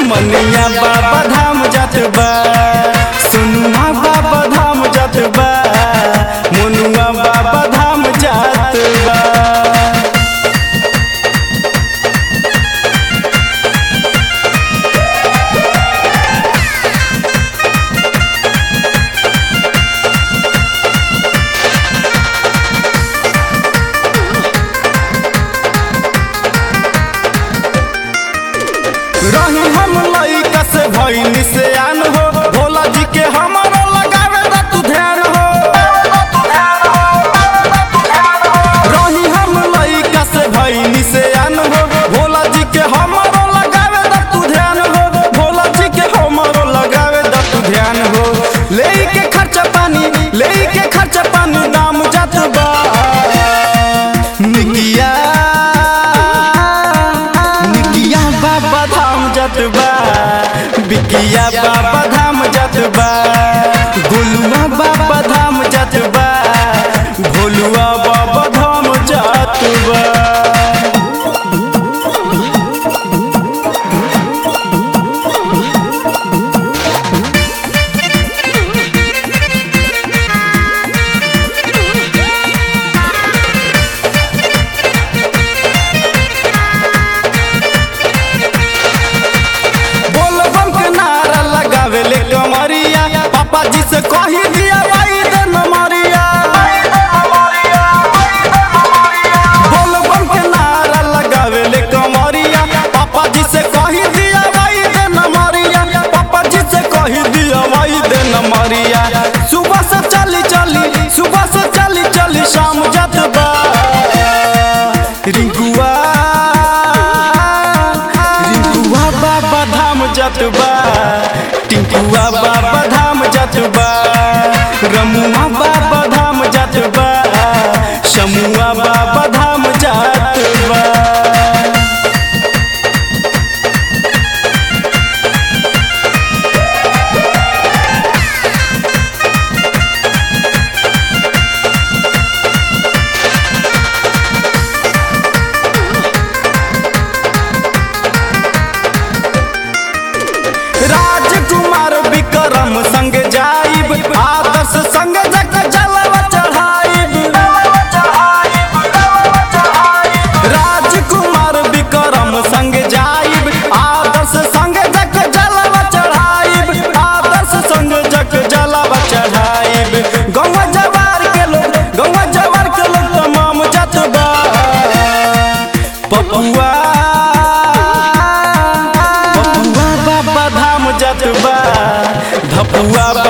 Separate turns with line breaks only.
मनिया बाबा धाम जात बा सोनुआ बाबा धाम जात बा मोनुआ बाबा धाम जात बा रही हम लइका से भइनी से आन हो भोला जी के हमारा लगावे दा तू ध्यान हो रही हम लइका से भइनी से आन हो भोला जी के हमारा लगावे दा तू ध्यान हो भोला जी के हमारा लगावे दा तू ध्यान हो ले के खर्चा पानी ले के खर्चा पानी दाम जात बा निकिया निकिया बाबा धाम जात बा बिकिया बाबा धाम जात बा गोलुआ बाबा धाम जात बा भोलुआ बाबा धाम जात बा बोलबम के नारा लगावे ले कमरिया पापा जी से कही दिया भाई दे नमरिया बोलबम के नारा लगावे ले कमरिया पापा जी से कही दिया भाई दे नमरिया पापा जी से कही दिया भाई दे नमरिया सुबह से चली चली सुबह से चली चली शाम जात बा रिंकुआ रिंकुआ बाबा धाम जात बा टिंकुआ बाबा धाम जात बा रमुआ बाबा धाम जात बा शमुआ बाबा धाम जात बा राजकुमार विक्रम संग जाइब आदर्श संग जग जलवा चढ़ाइब राजकुमार विक्रम संग जाइब आदर्श संग जग जलवा चढ़ाइब आदर्श संग जग जलवा चढ़ाइब गौवा जवार के लोग गौवा जवार के लोग तमाम जात बा पपुआ पपुआ बाबा धाम जात बा धपुआ